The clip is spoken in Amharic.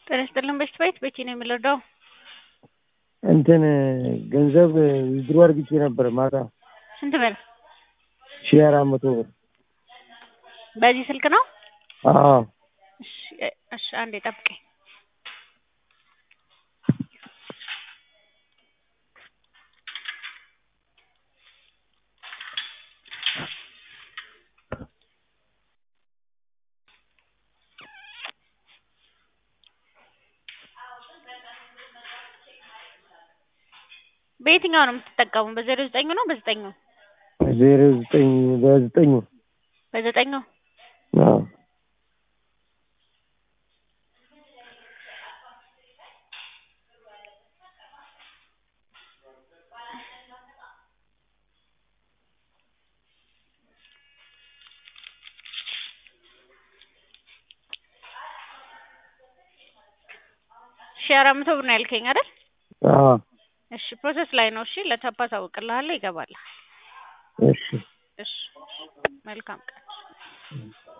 ጤና ይስጥልን በሽት ቤት ቤቴ ነው የምንረዳው። እንትን ገንዘብ ዊዝድሮ አድርግቼ ነበር ማታ ስንት ብር? ሺህ አራት መቶ ብር። በዚህ ስልክ ነው? አዎ እሺ እሺ አንዴ ጠብቀኝ። በየትኛው ነው የምትጠቀሙ? በዜሮ ዘጠኝ ነው በዘጠኝ ነው? ዜሮ ዘጠኝ በዘጠኙ በዘጠኝ ነው። አዎ ሺህ አራት መቶ ብር ነው ያልከኝ አይደል? አዎ እሺ ፕሮሰስ ላይ ነው። እሺ ለታፓ ታውቅልሃለሁ፣ ይገባልሃል። እሺ እሺ መልካም ቀን።